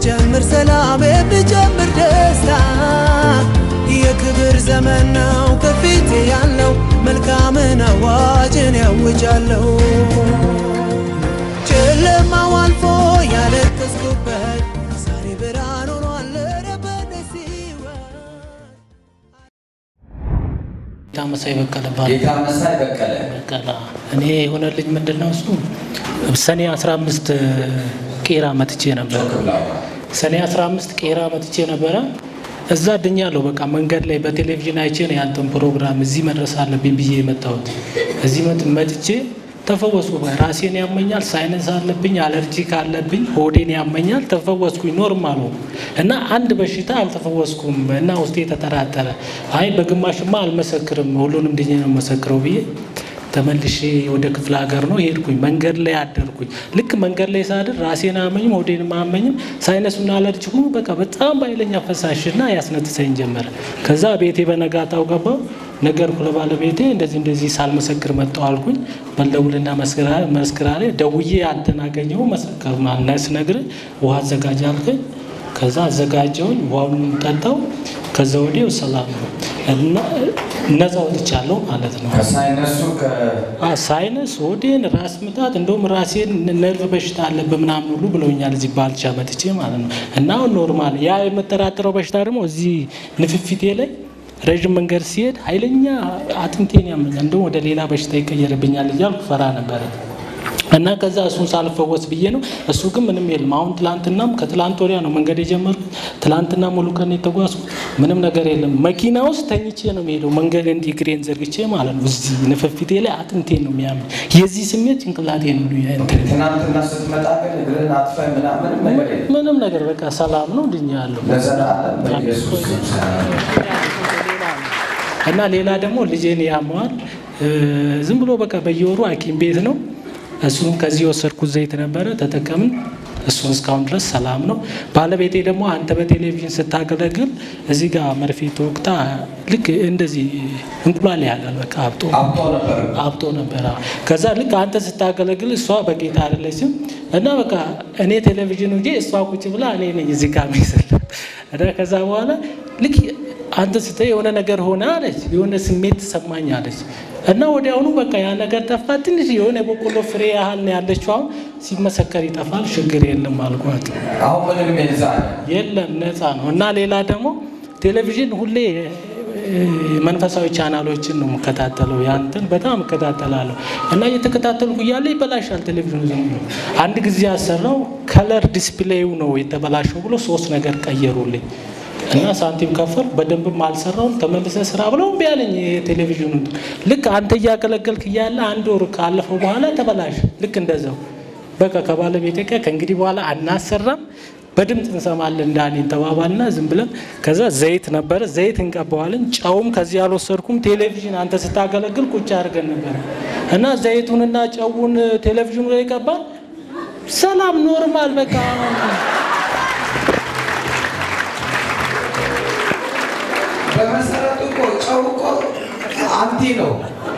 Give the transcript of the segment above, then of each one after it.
ብጀምር ሰላም ብጀምር ደስታ የክብር ዘመን ነው ከፊቴ ያለው መልካምን አዋጅን ያውጃለሁ ጨለማው አልፎ ያለቀስኩበት ዛሬ ብርሃን ሆኗል ኧረ በደስ ሕይወት ጌታ መሳይ በቀለ ባል ጌታ መሳይ በቀለ በቀለ እኔ የሆነልኝ ምንድን ነው እሱ ሰኔ 15 ቄራ መጥቼ ነበረ። ክብላዋ ሰኔ 15 ቄራ መጥቼ ነበረ። እዛ ድኛለሁ። በቃ መንገድ ላይ በቴሌቪዥን አይቼ ነው ያንተን ፕሮግራም እዚህ መድረስ አለብኝ ብዬ የመጣሁት። እዚህ መጥ- መጥቼ ተፈወስኩ። ራሴን ያመኛል፣ ሳይነስ አለብኝ፣ አለርጂክ አለብኝ፣ ሆዴን ያመኛል። ተፈወስኩኝ፣ ኖርማል ሆንኩ እና አንድ በሽታ አልተፈወስኩም እና ውስጤ ተጠራጠረ። አይ በግማሽማ አልመሰክርም፣ ሁሉንም ድኜ ነው መሰክረው ብዬ ተመልሼ ወደ ክፍለ ሀገር ነው ሄድኩኝ። መንገድ ላይ አደርኩኝ። ልክ መንገድ ላይ ሳድር ራሴን አመኝም ሆዴንም አመኝም ሳይነሱና አለርጂኩ በቃ በጣም በኃይለኛ ፈሳሽና ያስነጥሰኝ ጀመረ። ከዛ ቤቴ በነጋታው ገባው ነገርኩ ለባለቤቴ እንደዚህ እንደዚህ ሳልመሰክር መጣሁ አልኩኝ። በልደውልና መስክራ ላይ ደውዬ አንተን አገኘሁ መሰከር ማነስ ነግር ውሃ አዘጋጅ አልከኝ። ከዛ አዘጋጀውኝ ውሃውን ጠጣው። ከዛ ወዲያው ሰላም ነው እና ነፃ ወጥቻለሁ ማለት ነው። ከሳይነሱ ከ አ ሳይነስ፣ ሆዴን፣ ራስ ምታት እንደውም ራሴን ነርቭ በሽታ አለብህ ምናምን ሁሉ ብለውኛል እዚህ ባልቻ መጥቼ ማለት ነው። እና አሁን ኖርማል። ያ የምጠራጠረው በሽታ ደግሞ እዚህ ንፍፊቴ ላይ ረዥም መንገድ ሲሄድ ኃይለኛ አጥንቴን ያመኛል። እንደውም ወደ ሌላ በሽታ ይቀየርብኛል እያልኩ ፈራ ነበረ። እና ከዛ እሱን ሳልፈወስ ብዬ ነው። እሱ ግን ምንም የለም። አሁን ትላንትናም ከትላንት ወዲያ ነው መንገድ የጀመርኩት። ትላንትና ሙሉ ቀን የተጓዝኩት ምንም ነገር የለም። መኪና ውስጥ ተኝቼ ነው የሚሄደው መንገድ እንዲህ እግሬን ዘርግቼ ማለት ነው። እዚህ ንፍፊቴ ላይ አጥንቴን ነው የሚያምን። የዚህ ስሜት ጭንቅላቴ ነው እንትን ትናንትና ስትመጣ ግን እግርን አጥፋይ ምናምን ምንም ነገር የለም። ምንም ነገር በቃ ሰላም ነው ድኛለሁ። ለዘላለም በኢየሱስ ስም ሰላም። እና ሌላ ደግሞ ልጄን ያመዋል። እ፣ ዝም ብሎ በቃ በየወሩ ሐኪም ቤት ነው። እሱም ከዚህ የወሰድኩት ዘይት ነበረ ተጠቀምን። እሱን እስካሁን ድረስ ሰላም ነው። ባለቤቴ ደግሞ አንተ በቴሌቪዥን ስታገለግል እዚህ ጋር መርፌ ተወቅታ ልክ እንደዚህ እንቁላል ያህላል በቃ አብጦ አብጦ ነበር። አብጦ ነበረ። ከዛ ልክ አንተ ስታገለግል እሷ በጌታ አይደለችም እና በቃ እኔ ቴሌቪዥን እንጂ እሷ ቁጭ ብላ እኔ ነኝ እዚህ ጋር ሚስል እና ከዛ በኋላ ልክ አንተ ስትይ የሆነ ነገር ሆነ አለች፣ የሆነ ስሜት ተሰማኝ አለች እና ወዲያውኑ በቃ ያ ነገር ጠፋ። ትንሽ የሆነ የበቆሎ ፍሬ ያህል ነው ያለችው። አሁን ሲመሰከር ይጠፋል፣ ችግር የለም አልኳት። አሁን ምንም የዛ የለም ነፃ ነው። እና ሌላ ደግሞ ቴሌቪዥን ሁሌ እ፣ መንፈሳዊ ቻናሎችን ነው የምከታተለው። ያንተን በጣም እከታተላለሁ እና እየተከታተልኩ እያለ ይበላሻል ቴሌቪዥኑ ዝም ብሎ። አንድ ጊዜ ያሰራው ከለር ዲስፕሌዩ ነው የተበላሸው ብሎ ሶስት ነገር ቀየሩልኝ እና ሳንቲም ከፈል በደንብም አልሰራውም። ተመልሰ ስራ ብለው እምቢ አለኝ የቴሌቪዥኑ። ልክ አንተ እያገለገልክ እያለ አንድ ወር ካለፈው በኋላ ተበላሽ። ልክ እንደዛው በቃ ከባለቤቴ ጋር ከእንግዲህ በኋላ አናሰራም በድምፅ እንሰማለን እንዳኔን ተባባልና ዝም ብለን ከዛ ዘይት ነበረ ዘይት እንቀባዋለን። ጨውም ከዚህ አልወሰድኩም። ቴሌቪዥን አንተ ስታገለግል ቁጭ አድርገን ነበረ እና ዘይቱንና ጨውን ቴሌቪዥኑ ላይ ቀባል። ሰላም ኖርማል በቃ በመሰረቱ እኮ ጨው እኮ አንቲ ነው።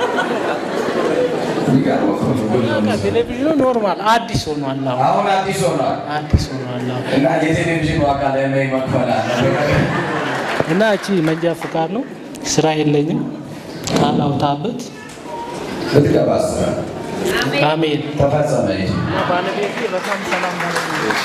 የሚገርም እኮ ነው። በቃ ቴሌቪዥኑ ኖርማል አዲስ ሆኗል። አሁን አሁን አዲስ ሆኗል አዲስ ሆኗል አሁን እና የቴሌቪዥን ዋጋ ላይ መክፈል አለ። እና እቺ መንጃ ፍቃድ ነው። ስራ የለኝም ቃል አውጣበት። ብትገባ ስራ አሜን። ተፈጸመ። ባለቤቴ በጣም ሰላም